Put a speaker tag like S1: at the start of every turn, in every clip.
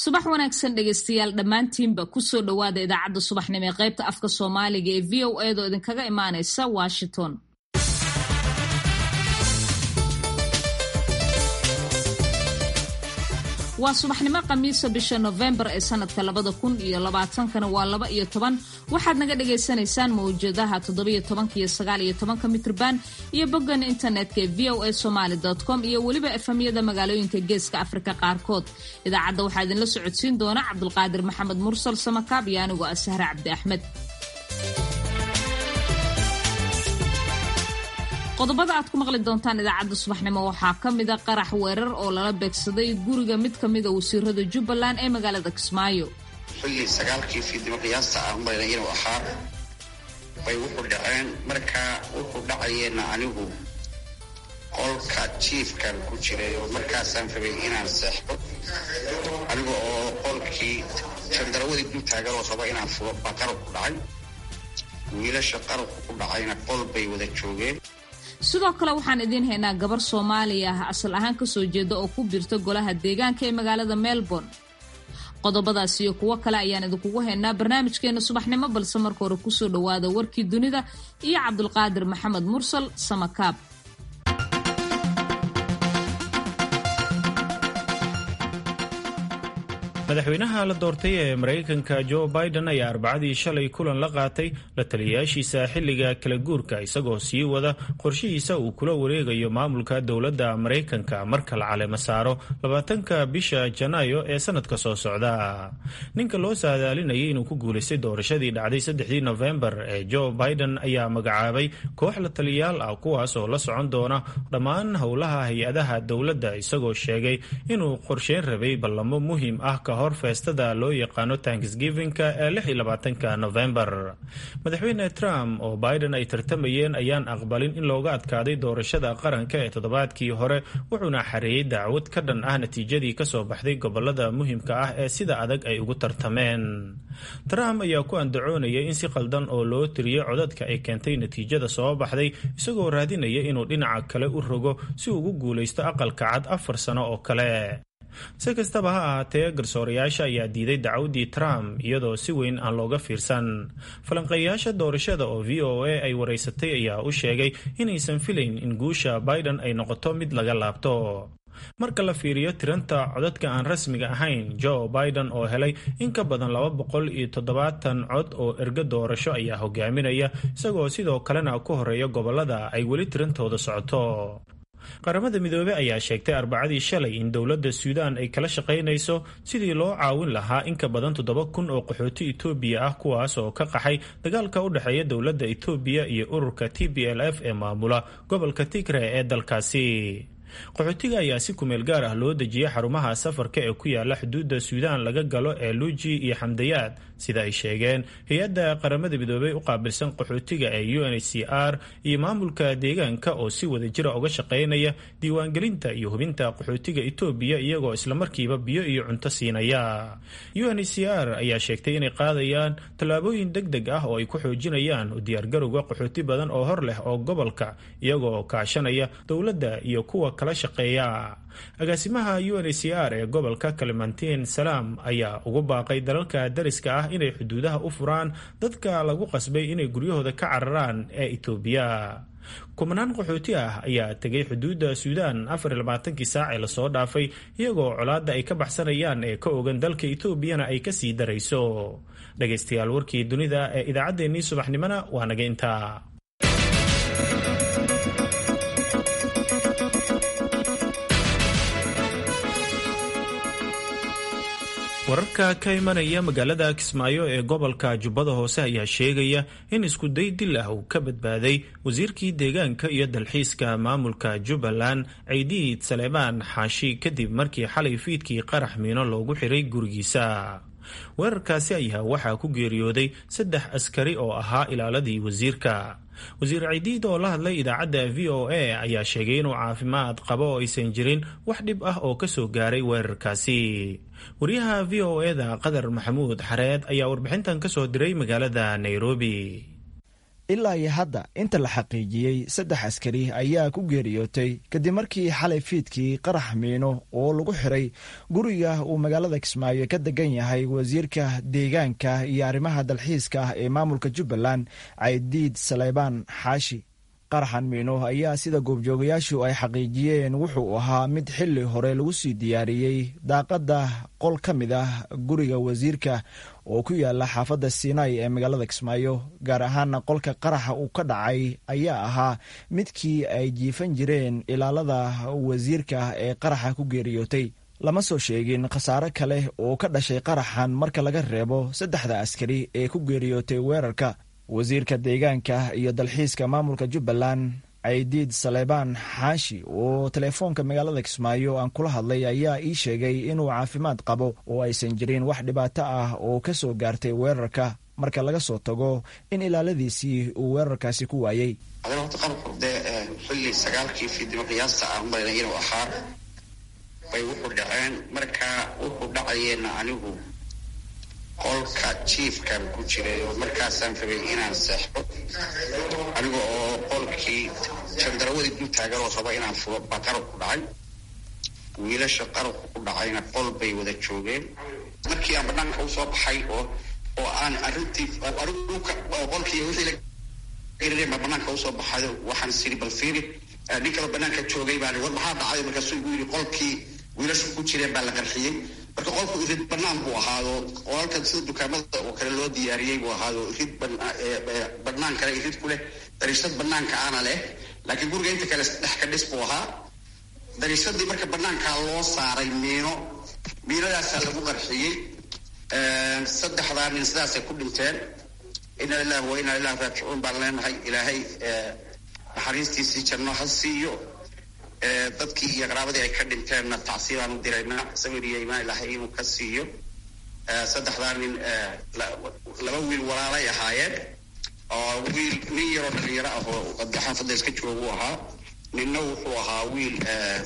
S1: subax wanaagsan dhegaystayaal dhammaantiinba kusoo dhowaada idaacadda subaxnimo ee qaybta afka soomaaliga ee v o edaoo idinkaga imaanaysa washington waa subaxnimo khamiisa bisha nofembar ee sanadka labada kun iyo labaatankana waa laba iyo toban waxaad naga dhagaysanaysaan mawjadaha toddobiyo tobanka iyo sagaal iyo tobanka mitrban iyo boggan internetka ee v o a somaly com iyo weliba efamyada magaalooyinka geeska afrika qaarkood idaacadda waxaa idinla socodsiin doona cabdulqaadir maxamed mursal samakaab iyo anigoo ah sahre cabdi axmed qodobada aad ku maqli doontaan idaacadda subaxnimo waxaa ka mida qarax weerar oo lala beegsaday guriga mid ka mida wasiirada jubbaland ee magaalada kismaayo
S2: xilli sagaalkii fiidnimo qiyaasta ah umalayna inuu ahaa bay wuxuu dhaceen markaa wuxuu dhacayeenna anigu qolka jiifkan ku jiray oo markaasaan rabay inaan seexdo aniga oo qolkii jandarawadii dul taagan oo raba inaan fugo baa qarabku dhacay wiilasha qarabku ku dhacayna qol bay wada joogeen
S1: sidoo kale waxaan idiin haynaa gabar soomaaliya ah asal ahaan kasoo jeeda oo ku birta golaha deegaanka ee magaalada melbourne qodobadaas iyo kuwo kale ayaan idinkugu haynaa barnaamijkeena subaxnimo balse marka hore kusoo dhowaada warkii dunida iyo cabdulqaadir maxamed mursal samakaab
S3: madaxweynaha la doortay ee maraykanka jo biden ayaa arbacadii shalay kulan la qaatay la taliyayaashiisa xilliga kala guurka isagoo sii wada qorshihiisa uu kula wareegayo maamulka dowladda maraykanka marka la caleemo saaro labaatanka bisha janaayo ee sanadka soo socda ninka loo saadaalinayay inuu ku guulaystay doorashadii dhacday saddexdii nofembar ee jo biden ayaa magacaabay koox la taliyayaal ah kuwaas oo la socon doona dhammaan howlaha hay-adaha dowladda isagoo sheegay inuu qorsheyn rabay ballamo muhiim ah hor feestada loo yaqaano tanksgivinka ee lix iyo labaatanka nofembar madaxweyne trump oo biden ay tartamayeen ayaan aqbalin in looga adkaaday doorashada qaranka ee toddobaadkii hore wuxuuna xareeyey dacwad ka dhan ah natiijadii kasoo baxday gobolada muhiimka ah ee sida adag ay ugu tartameen trump ayaa ku andacoonayay in si qaldan oo loo tiriyey codadka ay keentay natiijada soo baxday isagoo raadinaya inuu dhinaca kale u rogo si uu ugu guulaysto aqalka cad afar sano oo kale si kastaba ha ahaatee garsoorayaasha ayaa diiday dacwaddii trump iyadoo si weyn aan looga fiirsan falanqeeyayaasha doorashada oo v o a ay waraysatay ayaa u sheegay inaysan filayn in guusha biden ay noqoto mid laga laabto marka la fiiriyo tiranta codadka aan rasmiga ahayn joe biden oo helay in ka badan laba boqol iyo toddobaatan cod oo ergo doorasho ayaa hogaaminaya isagoo sidoo kalena ku horeeya gobolada ay weli tirantooda socoto qaramada midoobey ayaa sheegtay arbacadii shalay in dowladda suudaan ay kala shaqaynayso sidii loo caawin lahaa in ka badan toddoba kun oo qaxooti etoobiya ah kuwaas oo ka qaxay dagaalka u dhexeeya dowladda etoobiya iyo ururka t b l f ee maamula gobolka tigre ee dalkaasi qaxootiga ayaa si kumeel gaar ah loo dejiyay xarumaha safarka ee ku yaala xuduudda suudaan laga galo ee luuji iyo xamdayaad sida ay sheegeen hay-adda qaramada midoobey u qaabilsan qaxootiga ee u n h c r iyo maamulka deegaanka oo si wada jira uga shaqaynaya diiwaangelinta iyo hubinta qaxootiga etoobiya iyagoo islamarkiiba biyo iyo cunto siinaya u n h c r ayaa sheegtay inay qaadayaan tallaabooyin deg deg ah oo ay ku xoojinayaan u diyaargarowga qaxooti badan oo hor leh oo gobolka iyagoo kaashanaya dowladda iyo kuwa kala shaqeeya agaasimaha u n h c r ee gobolka kalimantiin salaam ayaa ugu baaqay dalalka dariska ah inay xuduudaha u furaan dadka lagu qasbay inay guryahooda ka cararaan ee itoobiya kumanaan qaxooti ah ayaa tegay xuduudda suudaan afar iyo labaatankii saac ee lasoo dhaafay iyagoo colaadda ay ka baxsanayaan ee ka ogan dalka etoobiyana ay kasii darayso dhegaystayaal warkii dunida ee idaacaddeenii subaxnimona waa naga intaa wararka ka imanaya magaalada kismaayo ee gobolka jubbada hoose ayaa sheegaya in iskuday dil ah uu ka badbaaday wasiirkii deegaanka iyo dalxiiska maamulka jubbaland ciidiid saleebaan xaashi kadib markii xalay fiidkii qarax miino loogu xiray gurigiisa weerarkaasi ayaa waxaa ku geeriyooday saddex askari oo ahaa ilaaladii wasiirka wasiir ciidiid oo la hadlay idaacadda v o a ayaa sheegay inuu caafimaad qabo oo aysan jirin wax dhib ah oo kasoo gaaray weerarkaasi wariyaha v o e da qadar maxamuud xareed ayaa warbixintan kasoo diray magaalada nairobi
S4: ilaa iyo hadda inta la xaqiijiyey saddex askari ayaa ku geeriyootay kadib markii xalay fiidkii qarax miino oo lagu xiray guriga uu magaalada kismaayo ka degan yahay wasiirka deegaanka iyo arrimaha dalxiiska ah ee maamulka jubbaland caydiid saleybaan xaashi qaraxan miino ayaa sida goobjoogayaashu ay xaqiijiyeen wuxuu ahaa mid xili hore lagu sii diyaariyey daaqadda qol ka mid ah guriga wasiirka oo ku yaala xaafadda sinai ee magaalada kismaayo gaar ahaana qolka qaraxa uu ka dhacay ayaa ahaa midkii ay jiifan jireen ilaalada wasiirka ee qaraxa ku geeriyootay lama soo sheegin khasaare kale oo ka dhashay qaraxan marka laga reebo saddexda askari ee ku geeriyootay weerarka wasiirka deegaanka iyo dalxiiska maamulka jubbaland caydiid saleybaan xaashi oo teleefoonka magaalada kismaayo aan kula hadlay ayaa ii sheegay inuu caafimaad qabo oo aysan jirin wax dhibaato ah oo ka soo gaartay weerarka marka laga soo tago in ilaaladiisii uu weerarkaasi ku waayey
S2: adana horta qalabku dee xilli sagaalkii fiidnimo qiyaasta ah umalayna inuu ahaa bay wuxuu dhaceen marka wuxuu dhacayeena anigu qolka jiifkan ku jiray oo markaasaan rabay inaan seexdo aniga oo qolkii jandarawadii dul taagan oo raba inaan fulo baa qarab ku dhacay wiilasha qarabku ku dhacayna qol bay wada joogeen markii aan banaanka usoo baxay oo oo aan arrintii qolkii wixii la baa banaanka usoo baxay waxaan siri bal fiiri nin kaloo banaanka joogay baan war maxaa dhacay markaasuu igu yidhi qolkii wiilashu ku jireen baa la qarxiyey marka qolku irid banaan buu ahaado qolalkan sida dukaamada oo kale loo diyaariyey buu ahaado irid banaan kale irid ku leh dariishad banaanka ana leh laakiin guriga inta kale dhex ka dhis buu ahaa dariishadii marka banaankaa loo saaray miino miinadaasaa lagu qarxiyey saddexdaa nin sidaasay ku dhinteen ina lillahi wa inaa ilahi raajicuun baan leenahay ilaahay naxariistiisii janno ha siiyo dadkii iyo qaraabadii ay ka dhinteenna tacsiibaan u diraynaa sabir iyo imaan ilahay inuu ka siiyo saddexdaa nin laba wiil walaalay ahaayeen oo wiil nin yaroo dhalinyaro ah oo xaafadda iska joogu ahaa ninna wuxuu ahaa wiil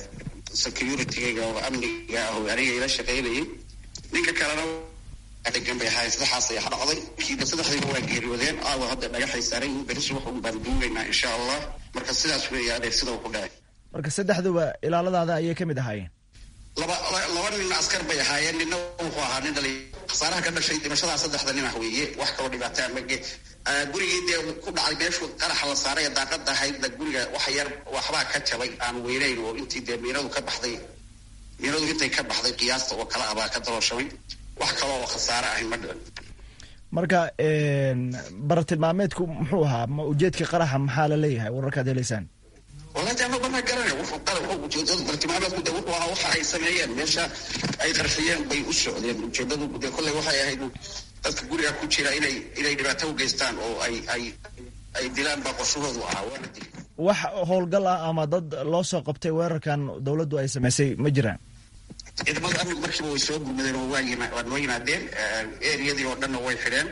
S2: security-ga oo amniga ah oo aniga ila shaqaynayay ninka kalena degan bay ahaayeen saddexaas ayaa dhacday kiiba saddexdiiba waa geeriyoodeen aawa hadda dhagaxay saaran yihiin berisi waxun baan duugaynaa insha allah marka sidaas weeye adeer sida uu ku dhacay
S4: marka saddexduba ilaaladaada ayay ka mid ahaayeen
S2: laba laba nin askar bay ahaayeen ninna wuxuu ahaa nin dhali khasaaraha ka dhashay dhimashadaa saddexda nin ah weeye wax kaloo dhibaataa mage gurigii dee ku dhacay meeshuu qaraxa la saaray ee daaqada ahaydna guriga wax yar waxbaa ka jabay aan weynayn oo intii dee miinadu ka baxday miinadu intay ka baxday qiyaasta oo kale ah baa ka dalooshamay wax kale oo khasaare ahayn ma dhiran
S4: marka baratilmaameedku muxuu ahaa ma ujeedka qaraxa maxaa la leeyahay wararkaad helaysaan
S2: wallahi ama bana garana wuxuu qara ujeedadu bartilmaameedku de wuxuu ahaa waxa ay sameeyeen meesha ay qarxiyeen bay u socdeen ujeedadu de kolley waxay ahayd dadka guriga ku jira inay inay dhibaato u geystaan oo ay ay ay dilaan baa qorshahoodu ahaa waana dili
S4: wax howlgal ah ama dad loo soo qabtay weerarkan dowladdu ay samaysay ma jiraan
S2: ciidamada amnigu markiiba way soo gurmadeen oo waa yima waa noo yimaadeen eriyadii oo dhanna way xidheen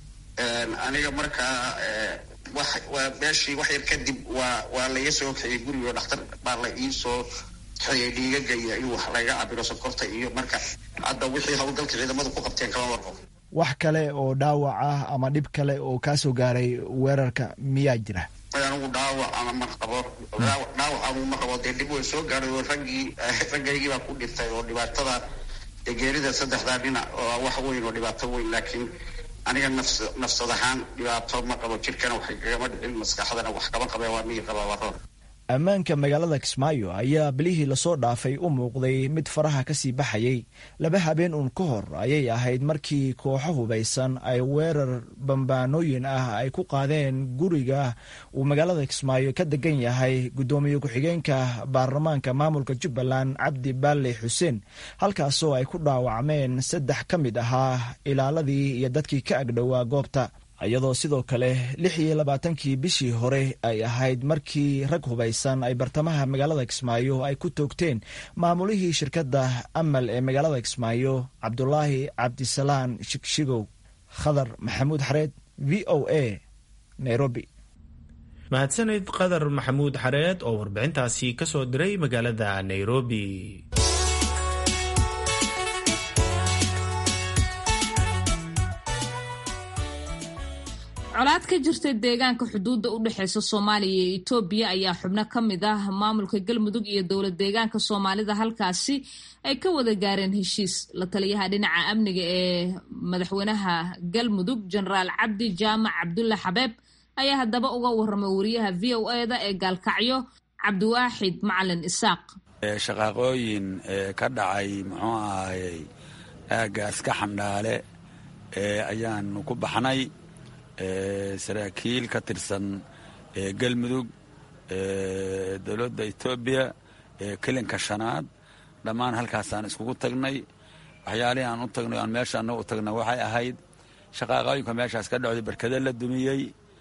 S2: aniga markaa wax waa meeshii wax yar kadib waa waa laiga soo kaxiyey gurigo dhakhtar baa la iisoo kaxiyey dhiigaga iyo in wax laga cabiro sokorta iyo marka hadda wixii howlgalka ciidamadu ku qabteen kama warqabo
S4: wax kale oo dhaawac ah ama dhib kale oo kaa soo gaaray weerarka miyaa jira
S2: anigu dhaawac ama ma qabo dhaawac ama ma qabo dee dhib way soo gaaray oo raggii raggaygii baa ku dhintay oo dhibaatada dee geerida saddexdaa dhinac oo wax weyn oo dhibaato weyn laakiin aniga nafs nafsad ahaan dhibaato ma qabo jirkana waxay kagama dhicin maskaxdana wax kama qabeen waa miyi qabaa waa roor
S4: ammaanka magaalada kismaayo ayaa bilihii lasoo dhaafay u muuqday mid faraha kasii baxayay laba habeen uun ka hor ayay ahayd markii kooxo hubaysan ay weerar bambaanooyin ah ay ku qaadeen guriga uu magaalada kismaayo ka degan yahay guddoomiye ku-xigeenka baarlamaanka maamulka jubbaland cabdi baale xuseen halkaasoo ay ku dhaawacmeen saddex ka mid ahaa ilaaladii iyo dadkii ka agdhowaa goobta iyadoo sidoo kale lix iyo labaatankii bishii hore ay ahayd markii rag hubaysan ay bartamaha magaalada kismaayo ay ku toogteen maamulihii shirkadda amal ee magaalada kismaayo cabdulaahi cabdisalaan shigshigow khadar maxamuud xareed v o a nairobi
S3: mahadsanid qadar maxamuud xareed oo warbixintaasi ka soo diray magaalada nairobi
S1: colaad ka jirta deegaanka xuduudda u dhexeysa soomaaliya iyo etoobiya ayaa xubno ka mid ah maamulka galmudug iyo dowlad deegaanka soomaalida halkaasi ay ka wada gaareen heshiis la taliyaha dhinaca amniga ee madaxweynaha galmudug jenaraal cabdi jaamac cabdulla xabeeb ayaa haddaba uga waramay wariyaha v o eda ee gaalkacyo cabdiwaaxid macalin isaaq
S5: shaqaaqooyin ka dhacay muxuu ahayey aagaas ka xandhaale ayaanu ku baxnay saraakiil ka tirsan galmudug dowladda etoobiya kelinka shanaad dhammaan halkaasaan iskugu tagnay waxyaalihii aan u tagnay aan meesha annaga u tagnay waxay ahayd shaqaaqooyinka meeshaas ka dhacday barkado la dumiyey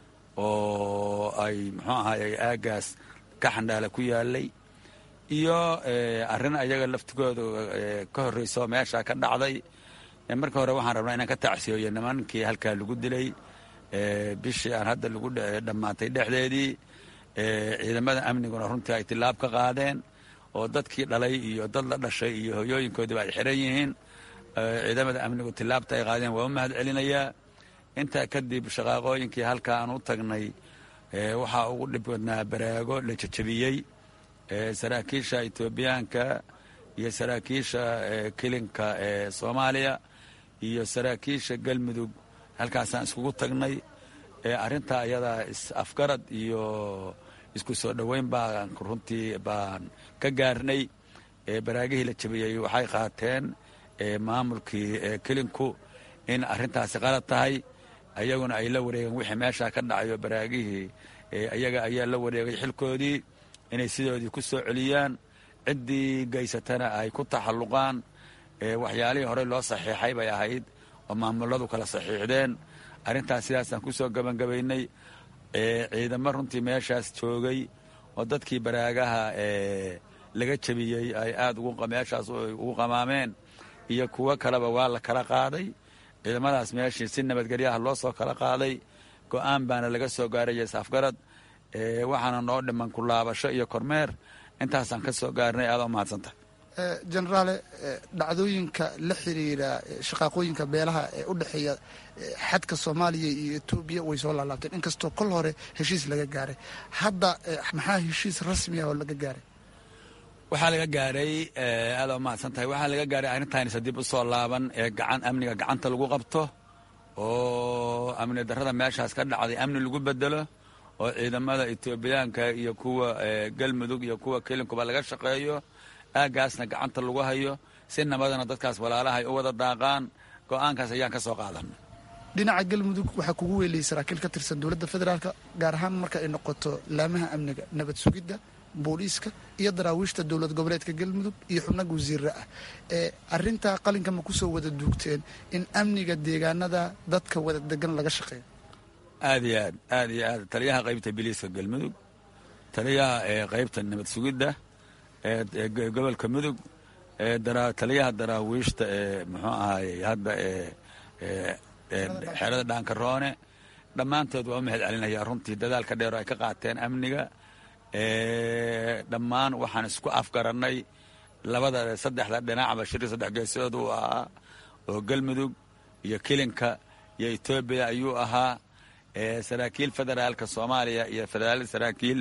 S5: oo ay muxuu ahayey aagaas ka xandhaale ku yaalay iyo arrin ayaga laftigooda ka horreyso meesha ka dhacday marka hore waxaan rabnaa inaan ka tacsiyoyo nimankii halkaa lagu dilay bishii aan hadda lagu dhammaatay dhexdeedii ciidamada amniguna runtii ay tilaab ka qaadeen oo dadkii dhalay iyo dad la dhashay iyo hoyooyinkoodiba ay xiran yihiin ciidamada amnigu tilaabta ay qaadeen waa u mahad celinayaa intaa kadib shaqaaqooyinkii halkaa aan u tagnay waxaa ugu dhib wadnaa baraago la jajabiyey saraakiisha etoobiyaanka iyo saraakiisha kilinka ee soomaaliya iyo saraakiisha galmudug halkaasaan iskugu tagnay arrintaa ayadaa is-afgarad iyo isku soo dhoweyn baan runtii baan ka gaarnay baraagihii la jabiyey waxay qaateen maamulkii kilinku in arrintaasi qalad tahay ayaguna ay la wareegeen wixii meeshaa ka dhacayo baraagihii ayaga ayaa la wareegay xilkoodii inay sidoodii ku soo celiyaan ciddii geysatana ay ku taxalluqaan waxyaalihii horey loo saxiixay bay ahayd oo maamuladu kala saxiixdeen arrintaas sidaasaan ku soo gebangabaynay ciidamo runtii meeshaas joogay oo dadkii baraagaha laga jebiyey ay aad meeshaas ugu qamaameen iyo kuwo kaleba waa la kala qaaday ciidamadaas meeshii si nabadgelyaha loo soo kala qaaday go-aan baana laga soo gaaraya is-afgarad waxaana noo dhiman ku laabasho iyo kormeer intaasaan ka soo gaarnay aada u mahadsantahay
S6: jenaraale dhacdooyinka la xiriira shaqaaqooyinka beelaha ee u dhexeeya xadka soomaaliya iyo etoobiya way soo laalaabteen inkastoo kol hore heshiis laga gaaray hadda maxaa heshiis rasmi ah oo laga gaaray
S5: waxaa laga gaaray aada u mahadsan tahay waxaa laga gaaray arrintaanisa dib u soo laaban ee gacan amniga gacanta lagu qabto oo amni darrada meeshaas ka dhacday amni lagu bedelo oo ciidamada etoobiyaanka iyo kuwa galmudug iyo kuwa kelinkuba laga shaqeeyo aagaasna gacanta lagu hayo si nabadana dadkaas walaalaha ay u wada daaqaan go-aankaas ayaan ka soo qaadanay
S6: dhinaca galmudug waxaa kugu weeliyey saraakiil ka tirsan dowladda federaalka gaar ahaan marka ay noqoto laamaha amniga nabad sugidda booliiska iyo daraawiishta dowlad goboleedka galmudug iyo xubnaga wasiirra ah ee arintaa qalinka ma kusoo wada duugteen in amniga deegaanada dadka wada degan laga shaqeeyo
S5: aad iyo aad aad iyo aad taliyaha qaybta biliiska galmudug taliyaha qaybta nabad sugidda gobolka mudug taliyaha daraawiishta ee muxuu ahaayey hadda xeerada dhaankaroone dhammaantood waa u mahad celinaya runtii dadaalka dheer oo ay ka qaateen amniga dhammaan waxaan isku afgarannay labada saddexda dhinacba shiri saddex geesood uu ahaa oo galmudug iyo kilinka iyo etoobiya ayuu ahaa saraakiil federaalka soomaaliya iyo federaal saraakiil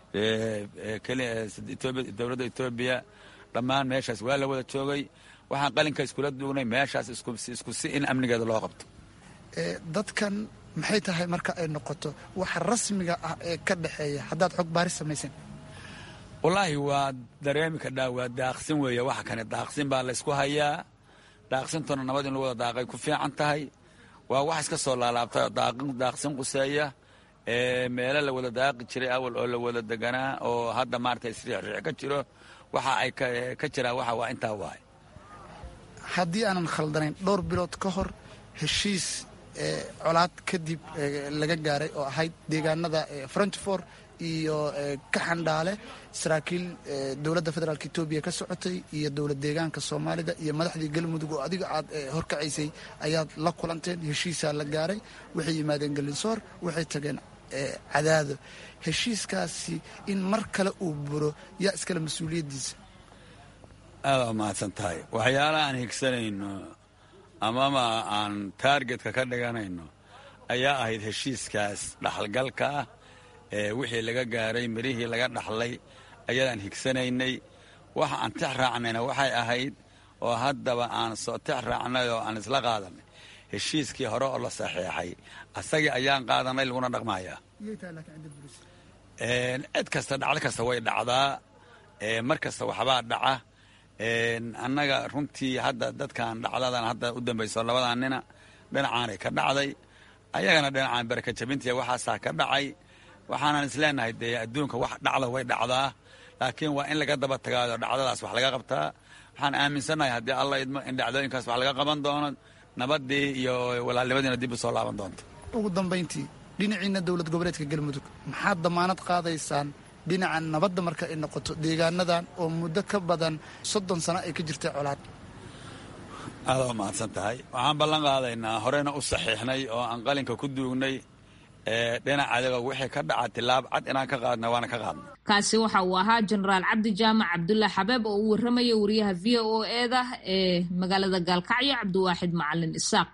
S5: dowladda etoobiya dhammaan meeshaas waa la wada joogay waxaan qalinka iskula duugnay meeshaas isku si in amnigeeda loo qabto
S6: dadkan maxay tahay marka ay noqoto waxa rasmiga ah ee ka dhexeeya haddaad xog baaris samayseen
S5: wallaahi waa dareemi kadhaa waa daaqsin weeye waxa kane daaqsin baa laysku hayaa daaqsintuna nabad in lagu wada daaqay ku fiican tahay waa wax iska soo laalaabtay oo daaqsin quseeya meelo la wada daaqi jiray awal oo la wada deganaa oo hadda maarata isriixriix ka jiro waxa ay ka jiraan waxa waa intaa waay
S6: haddii aanan khaldanayn dhowr bilood ka hor heshiis colaad kadib laga gaaray oo ahayd deegaanada frenchfor iyo kaxandhaale saraakiil dowladda federaalk etoobiya ka socotay iyo dowlad deegaanka soomaalida iyo madaxdii galmudug oo adiga aad horkacaysay ayaad la kulanteen heshiisaa la gaaray waxay yimaadeen galinsoor waxay tageen cadaado heshiiskaasi in mar kale uu buro yaa iskale mas-uuliyaddiisa
S5: aada u mahadsan tahay waxyaalaha aan higsanayno amama aan taargetka ka dhiganayno ayaa ahayd heshiiskaas dhaxalgalka ah ee wixii laga gaaray mirihii laga dhaxlay ayadaan higsanaynay waxa aan tix raacnayna waxay ahayd oo haddaba aan soo tix raacnay oo aan isla qaadanay heshiiskii hore oo la saxeexay asagii ayaan qaadanay laguna dhaqmayaa cid kasta dhacdo kasta way dhacdaa mar kasta waxbaa dhaca annaga runtii hadda dadkan dhacdadan hadda u dambayso labadan nina dhinacaanay ka dhacday ayagana dhinacaan baraka jabintiya waxaasaa ka dhacay waxaanan isleenahay dee adduunka wax dhacda way dhacdaa laakiin waa in laga daba tagaado dhacdadaas wax laga qabtaa waxaan aaminsannahay haddii alla idmo in dhacdooyinkaas wax laga qaban doono nabadii iyo walaalnimadiina dib u soo laaban doonto
S6: ugu dambayntii dhinaciina dowlad goboleedka galmudug maxaad damaanad qaadaysaan dhinaca nabadda marka ay noqoto deegaanadan oo muddo ka badan soddon sano ay ka jirtay colaad
S5: aada waa mahadsan tahay waxaan ballan qaadaynaa horeyna u saxiixnay oo aan qalinka ku duugnay dhinac adiga wixii ka dhaca tilaab cad inaan ka qaadna waana ka qaadna
S1: kaasi waxa uu ahaa jenaraal cabdi jaamac cabdulah xabeeb oo u warramaya wariyaha v o eda ee magaalada gaalkacyo cabdiwaaxid macalin isaaq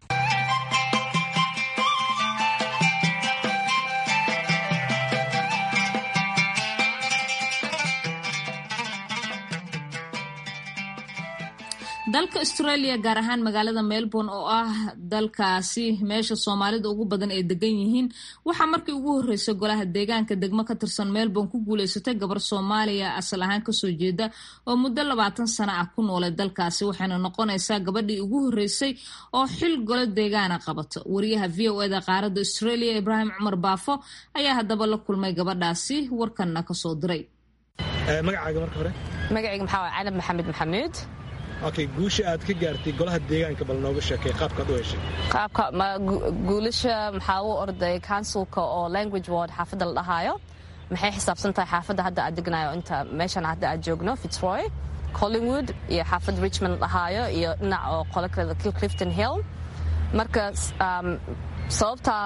S1: dalka australia gaar ahaan magaalada melbourne oo ah dalkaasi meesha soomaalida ugu badan ay degan yihiin waxaa markii ugu horreysay golaha deegaanka degmo ka tirsan melbourne ku guuleysatay gabar soomaaliya asal ahaan kasoo jeeda oo muddo labaatan sano ah ku noolay dalkaasi waxayna noqonaysaa gabadhii ugu horreysay oo xil golo deegaana qabato wariyaha v o eda qaaradda australia ibraahim cumar baafo ayaa haddaba la kulmay gabadhaasi warkanna kasoo diray
S7: magacaaga marka hore
S8: magacayga maxaa canab maxamed maxamuud
S7: okay guusha aad ka gaartay golaha deegaanka bal nooga sheekay qaabkaad u heshay
S8: qaabka guulasha maxaa u orday counsilka oo language ward xaafadda la dhahaayo maxay xisaabsan tahay xaafadda hadda aad degnayo inta meeshan hadda aad joogno fitzroy collingwood iyo xaafadda richmond la dhahaayo iyo dhinac oo qolo kale clifton hill marka sababtaa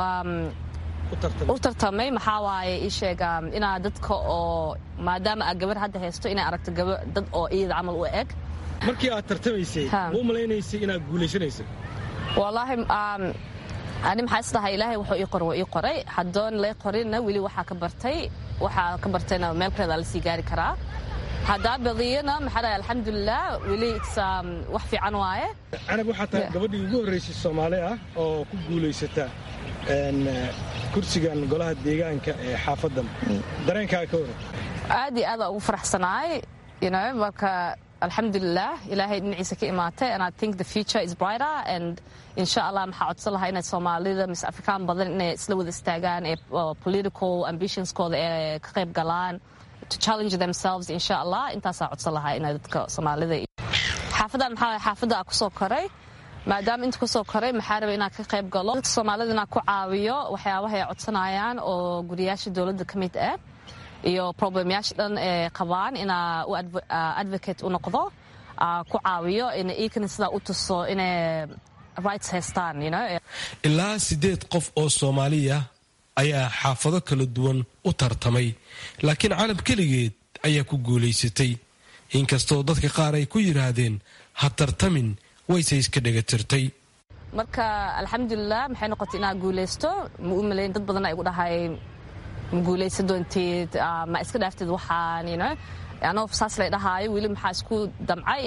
S8: u tartamay maxaa waaye ii sheeg inaa dadka oo maadaama aad gabar hadda haysto inay aragto dad oo iyada camal u eg
S7: markii aad tartamaysay ma u malaynaysay inaad guulaysanaysay
S8: wallaahi ani maxaa isdhahay ilaahay wuxuu ii qor waa ii qoray haddoon lay qorinna weli waxaa ka bartay waxaa ka bartayna meel kaleeda la sii gaari karaa haddaa badiyana maxaa dhahay alxamdulilah weli wax fiican waaye
S7: canab waxaa tahay gabadhii ugu horraysay soomaali ah oo ku guulaysata kursigan golaha deegaanka ee xaafaddan dareenkaa ka waran
S8: aad iyo aada ugu faraxsanaay marka alxamdulilah ilaahay dhinaciisa ka imaatay and i think the future is brighter and insha allah maxaa codsan lahaa inay soomaalida mise afrikaan badan inay isla wada istaagaan ee political ambitionskooda ee ka qayb galaan to challenge themselves insha allah intaasaa codsan lahaa inay dadka soomaalida xaafadan maxaa xaafadda a kusoo koray maadaama inta kusoo koray maxaa raba inaan ka qayb galo dadka soomaalida inaan ku caawiyo waxyaabaha ay codsanayaan oo guriyaasha dowladda ka mid ah iyo problemyaasha dhan ee qabaan inaa u advocate u noqdo ku caawiyo ina iikana sidaa u tuso inay rights haystaan
S9: ilaa siddeed qof oo soomaaliya ayaa xaafado kala duwan u tartamay laakiin calab keligeed ayaa ku guulaysatay inkastoo dadka qaar ay ku yidhaahdeen ha tartamin wayse iska dhegatirtay
S8: marka alxamdulilah maxay noqotay inaa guulaysto ma u malayn dad badan igu dhahay ma guulaysan doonteed ma iska dhaaftid waxaan anoo saas lay dhahaayo weli maxaa isku damcay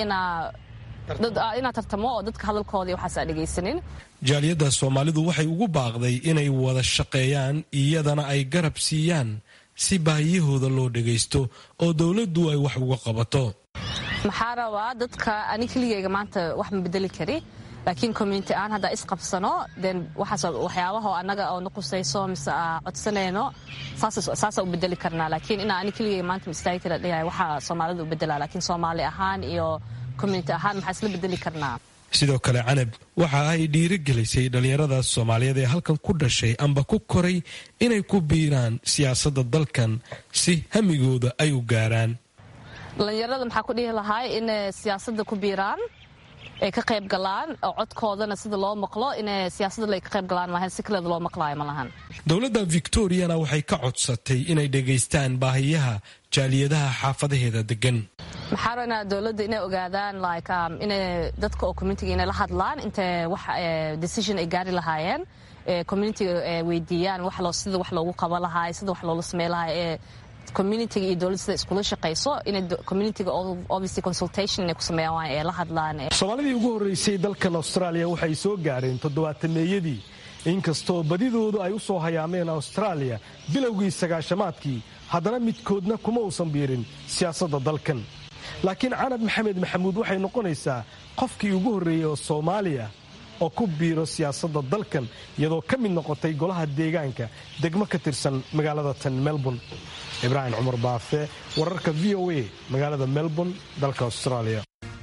S8: inaa tartamo oo dadka hadalkooda iyo waxaas aa dhegaysanin
S9: jaaliyadda soomaalidu waxay ugu baaqday inay wada shaqeeyaan iyadana ay garab siiyaan si baahiyahooda loo dhagaysto oo dowladdu ay wax uga qabato
S8: maxaa rabaa dadka ani keligeyga maanta wax ma bedeli kari laakiin community aan haddaa isqabsano den waxaas waxyaabaha annaga oo nuqusayso mise codsanayno saasaa u bedeli karnaa laakiin inaa ani keligeyga maanta ma istaagi kara dhigahay waxaa soomaalida u bedelaa laakiin soomaali ahaan iyo community ahaan maxaa isla bedeli karnaa
S9: sidoo kale canab waxa ay dhiirigelisay dhallinyarada soomaaliyeed ee halkan ku dhashay amba ku koray inay ku biiraan siyaasadda dalkan si hamigooda ay u gaaraan
S8: dhallinyarada maxaa ku dhihi lahay inay siyaasadda ku biiraan ay ka qayb galaan oo codkoodana sida loo maqlo inay siyaasadda ka qayb galaan maahan si kaleeda loo maqlaayo ma lahan
S9: dowladda victoriana waxay ka codsatay inay dhegaystaan baahiyaha jaaliyadaha xaafadaheeda degan
S8: maxaa rabnaa dowladda inay ogaadaan like inay dadka oo communitiga inay la hadlaan intay wax decision ay gaari lahaayeen communitiga weydiiyaan sida wax loogu qaban lahaa sida wax loola samey lahaa ee communitiga iyo dowladda sida iskula shaqayso inay communitiga obviously consultation inay ku sameeyaan waa ee la hadlaan
S10: soomaalidii ugu horreysay dalkan austraaliya waxay soo gaareen toddobaatameeyadii inkastoo badidoodu ay u soo hayaameen austraaliya bilowgii sagaashamaadkii haddana midkoodna kuma uusan biirin siyaasadda dalkan laakiin canab maxamed maxamuud waxay noqonaysaa qofkii ugu horreeyey oo soomaaliya oo ku biiro siyaasadda dalkan iyadoo ka mid noqotay golaha deegaanka degmo ka tirsan magaalada tan melbourne ibraahim cumar baafe wararka v o a magaalada melbourne dalka austraaliya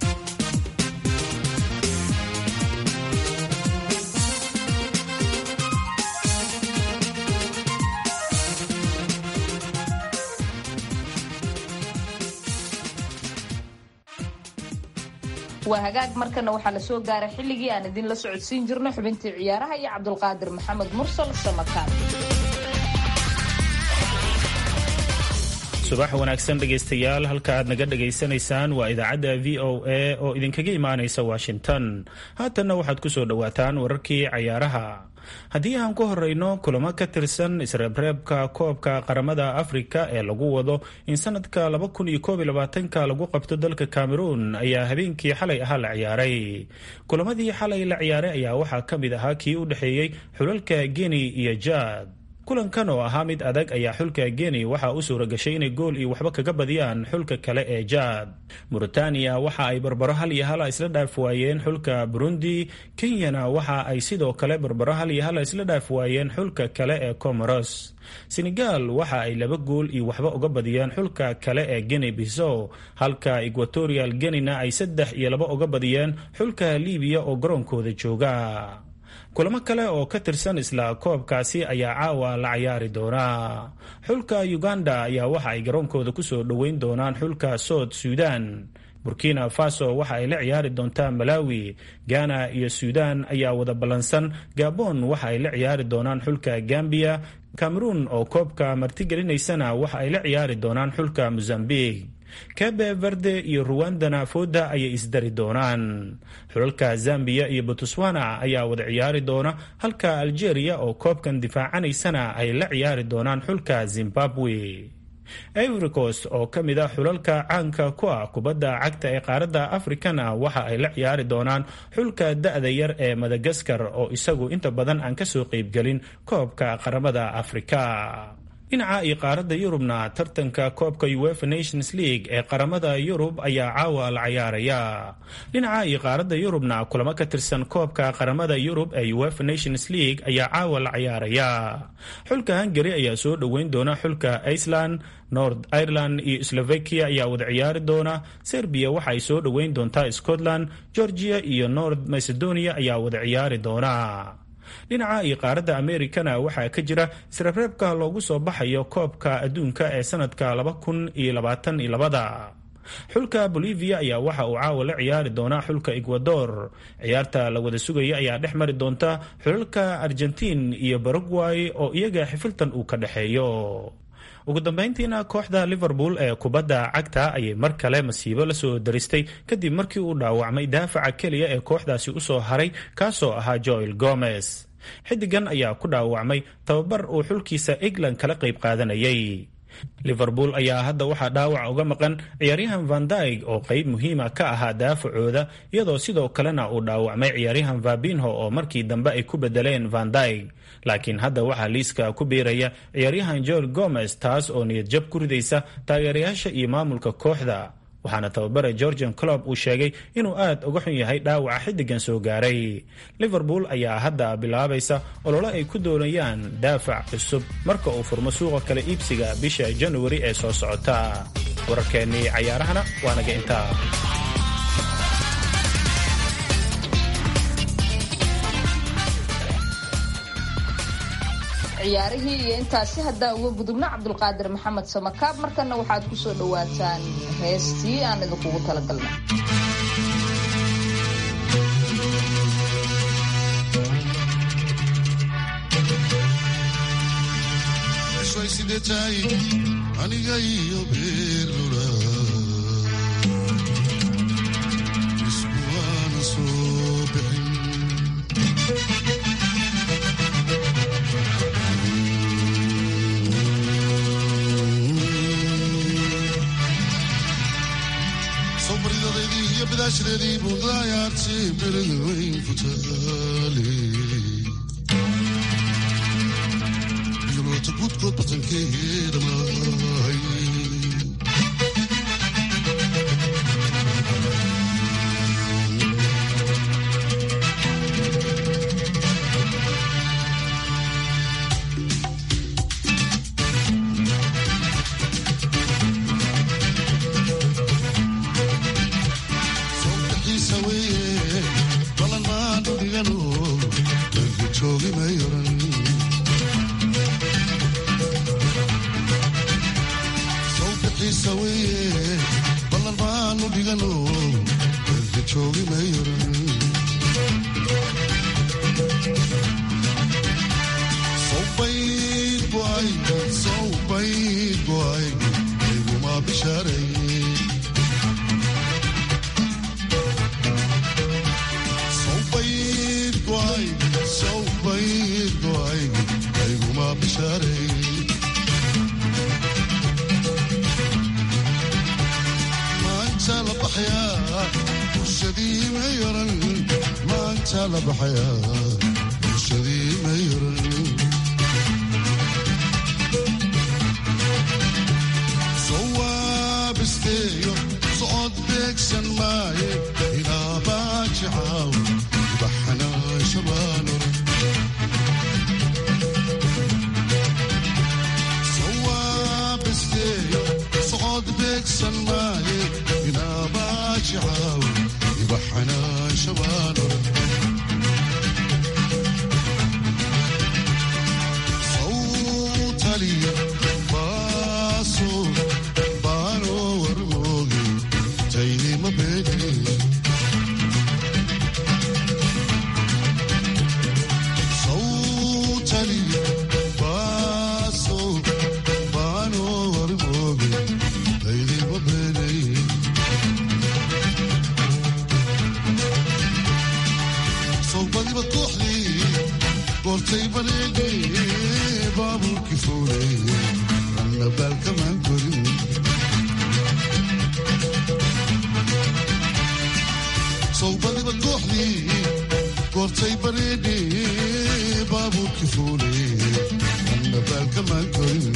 S1: waa hagaag markana waxaa la soo gaaray xilligii aan idinla socodsiin jirno xubintii ciyaaraha iyo cabdulqaadir maxamed mursal samakaan
S3: subax wanaagsan dhegaystayaal halka aad naga dhagaysanaysaan waa idaacadda v o a oo idinkaga imaanaysa washington haatanna waxaad ku soo dhowaataan wararkii cayaaraha haddii aan ku horeyno kulamo ka tirsan isreebreebka koobka qaramada afrika ee lagu wado in sanadka ka lagu qabto dalka cameroon ayaa habeenkii xalay ahaa la ciyaaray kulamadii xalay la ciyaaray ayaa waxaa ka mid ahaa kii u dhexeeyey xulalka guinea iyo jaad kulankan oo ahaa mid adag ayaa xulka guinea waxaa u suura gashay inay gool iyo waxba kaga badiyaan xulka kale ee jaad mauritania waxa ay barbaro hal iyo hala isla dhaaf waayeen xulka burundi kenyana waxa ay sidoo kale barbaro hal iyo hala isla dhaaf waayeen xulka kale ee comoros senegal waxa ay laba gool iyo waxba uga badiyeen xulka kale ee guinea bisow halka equatorial guinena ay saddex iyo laba uga badiyeen xulka libiya oo garoonkooda jooga kulamo kale oo ka tirsan isla koobkaasi ayaa caawa la cayaari doonaa xulka uganda ayaa waxa ay garoonkooda kusoo dhoweyn doonaan xulka sood suudan burkina faso waxa ay la ciyaari doontaa malawi ghana iyo suudan ayaa wada ballansan gabon waxa ay la ciyaari doonaan xulka gambiya cameroon oo koobka martigelinaysana waxa ay la ciyaari doonaan xulka mozambique kabe verde iyo ruwandana fooda ayay isdari doonaan xulalka zambiya iyo botswana ayaa wada ciyaari doona halka algeria oo koobkan difaacanaysana ay la ciyaari doonaan xulka zimbabwe ivory coast oo ka mid ah xulalka caanka ku ah kubadda cagta ee qaaradda afrikana waxa ay la ciyaari doonaan xulka da-da yar ee madagaskar oo isagu inta badan aan kasoo qeybgelin koobka qaramada afrika dhinaca iyo qaaradda yurubna tartanka koobka uefa nations league ee qaramada yurub ayaa caawa la cayaaraya dhinaca iyo qaaradda yurubna kulamo ka tirsan koobka qaramada yurub ee uefa nations league ayaa caawa la cayaaraya xulka hungary ayaa soo dhoweyn doona xulka iceland north ireland iyo slovakia ayaa wada ciyaari doona serbiya waxa ay soo dhoweyn doontaa scotland georgia iyo north macedonia ayaa wada ciyaari doona dhinaca iyo qaaradda amerikana waxaa ka jira isreebreebka loogu soo baxayo koobka adduunka ee sanadka laba kun iyo labaatan iyo labada xulka bolivia ayaa waxa uu caawa la ciyaari doonaa xulka ecuador ciyaarta la wada sugaya ayaa dhex mari doonta xulalka argentiin iyo baragway oo iyaga xifiltan uu ka dhexeeyo ugu dambeyntiina kooxda liverpool ee kubadda cagta ayay mar kale masiibo lasoo daristay kadib markii uu dhaawacmay daafaca keliya ee kooxdaasi usoo haray kaasoo ahaa joel gomez xidigan ayaa ku dhaawacmay tababar uu xulkiisa england kala qayb qaadanayay liverpool ayaa hadda waxaa dhaawac uga maqan ciyaaryahan van daig oo qeyb muhiima ka ahaa daafacooda iyadoo sidoo kalena uu dhaawacmay ciyaaryahan vabinho oo markii dambe ay ku bedeleen van daig laakiin hadda waxaa liiska ku biiraya ciyaaryahan joel gomez taas oo niyad jab ku ridaysa taageerayaasha iyo maamulka kooxda waxaana tababare georgian clob uu sheegay inuu aad uga xun yahay dhaawaca xiddigan soo gaaray liverpool ayaa hadda bilaabaysa olole ay ku doonayaan daafac cusub marka uu furmo suuqa kale iibsiga bisha januari ee soo socota wararkeennii cayaarahana waa naga intaa
S1: ciyaarihii iyo intaasi haddaan uga gudubno cabdulqaadir maxamed samakaab markana waxaad ku soo dhowaataan heestii aan idinkugu talagalnay
S11: aniga iyo beerlula iskuwaana soo bixin bilashradii budayaartay berada weyn ku taale yaloota gudkood batankeeda maahay sawbixiisa weeye balan maan dhigano dalka joogi may oran sawbixiisa weeye balan maanu dhigano dalka joogi may oran sawbayd boay sawbayd boay ayguma bishaaray Sawbayd go'ay, sawbayd go'ay, ayguma bishaaray. Maanta la baxayaa, bulshadii ma yaran. Maanta la baxayaa, bulshadii ma yaran. Sawaabisteeyo, socod beegsan maaye, ilaa baajicaaw, baxnaa shabaan oran. Sawaabisteeyo, socod beegsan maaye, ilaa baajicaaw, baxnaa shabaan oran. Sawtaliya, baasoo, baanoo warmooge, taynima beekee. Sawtaliya, baasoo, baanoo warmooge, taynima beekee. Sawbadiba kooxdii, goortay bareegee, baabuurkii fuulay, anna baalkamaan korin. sawbadiba kooxdii goortay bareedhee baabuurkii fuulay anna baalkamaan korin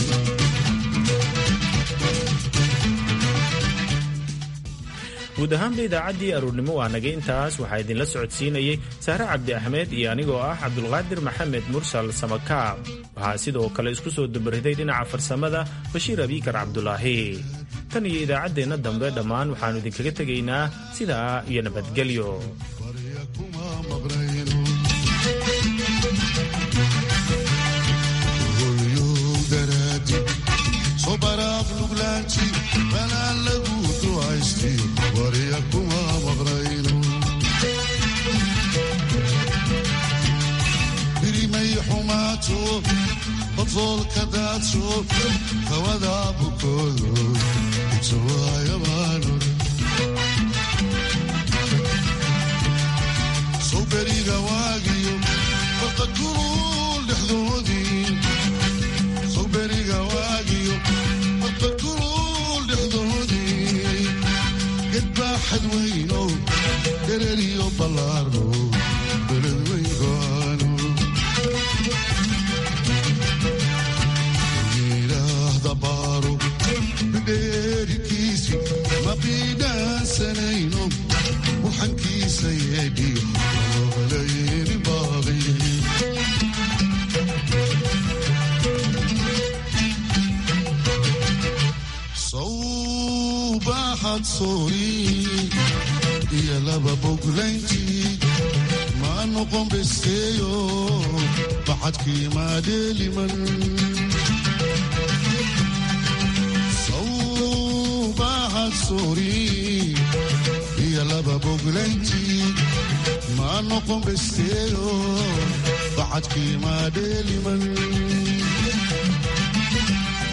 S3: guud ahaanba idaacaddii aruurnimo waa nagay intaas waxaa idinla socodsiinayey sahre cabdi axmed iyo anigoo ah cabdulqaadir maxamed mursal samakaab waxaa sidoo kale isku soo dubariday dhinaca farsamada bashiir abiikar cabdulaahi tan iyo idaacaddeenna dambe dhammaan waxaannu idinkaga tegaynaa sidaa iyo nabadgelyo
S11: kuma maqnayno holyow daraadi soo baraaq luglaanti banaan lagu ducaysti warya kuma maqnayno birimay xumaato badfoolka daadso hawada bukoodo utawaayabaanor sawberiga waagiyo farqa kulul dhexdoodii sawberiga waagiyo farqa kulul dhexdoodii gedbaaxad weyno dhereriyo ballaarno beled weyn go'aano yidhaahda baaro bidheerikiisi ma biidhaansanayno waxankiisa yeedhiyo loolayni baaqi sawbaaxad soori iyo laba boglayntii ma noqon besteeyo baxadkii maadheeliman sawbaaxad soori iyo laba boglayntii ma noqon besteeyo baxadkii maadheeliman